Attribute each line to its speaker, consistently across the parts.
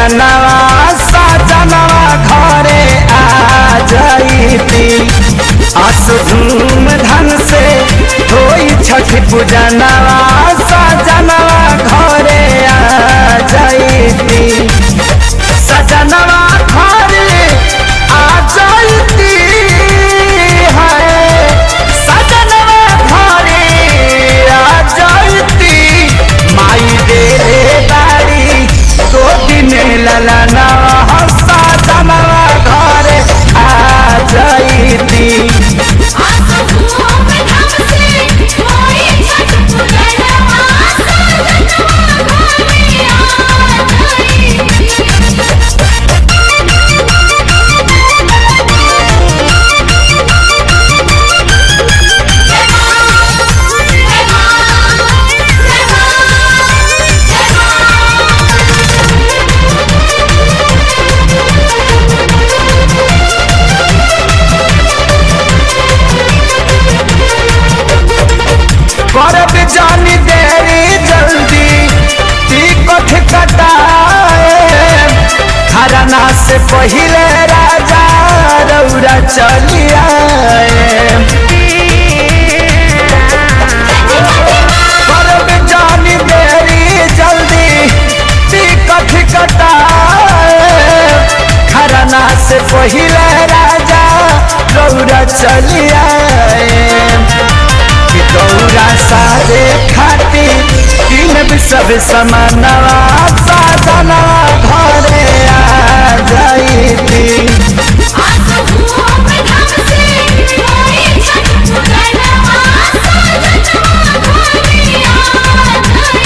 Speaker 1: अंगनवा सजनवा घरे आ जाइती आस धूम धन से होई छठ पूजनवा सजनवा घरे आ जाइती सजनवा घरे आ जाइती है सजनवा घरे आ जाइती माई दे बाड़ी दो दिन ललना सजनवा घरे आ जाइती
Speaker 2: आसो धूम धाम से होई छठ पूजनवा सजनवा घरे आ
Speaker 1: करब जानी देरी जल्दी टिकट कटाए खरना से पहिले राजा रौरा चलिया करब जानी देरी जल्दी टिकट कटाए खरना से पहिले राजा रौरा चलिया कि दौरा सारे खाती किन सब समानवा साधनवा घरे आ जाइती
Speaker 2: आसो धूम धाम से होई छठ पूजनवा सजनवा घरे आ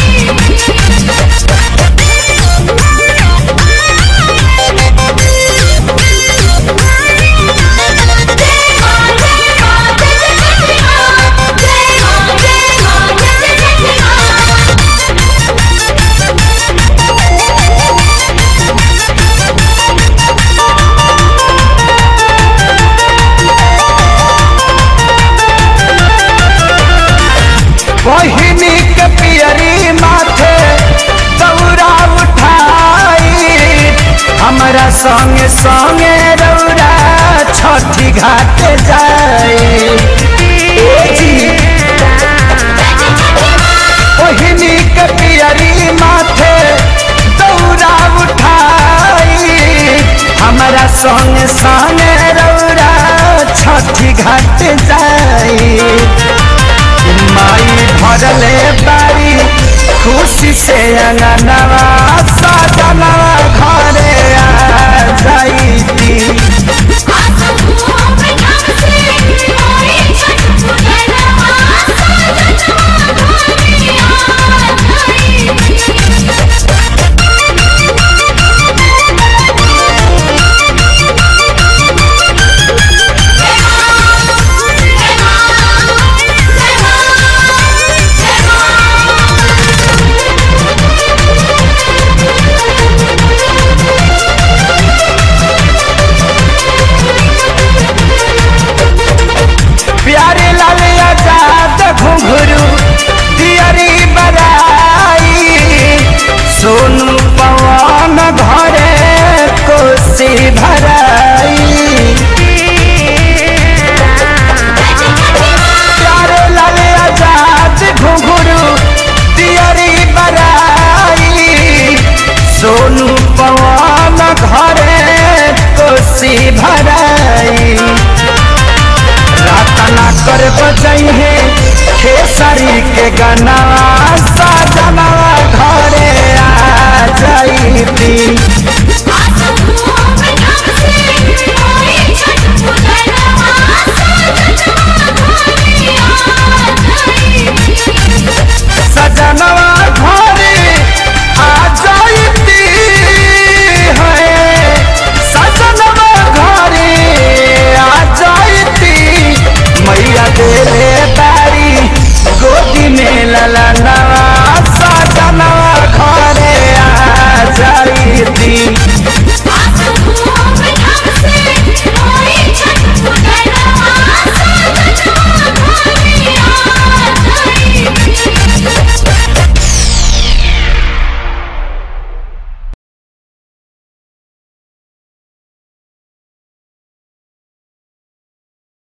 Speaker 1: बहिनी के पियरी माथे दौरा उठाई हमारा संगे संगे रौरा छठी घाट जाए बहिनी के पियरी माथे दौरा उठाई हमारा संगे संगे रौरा छठी घाट जाई माई भरले बारी खुशी से अंगनवा सजनवा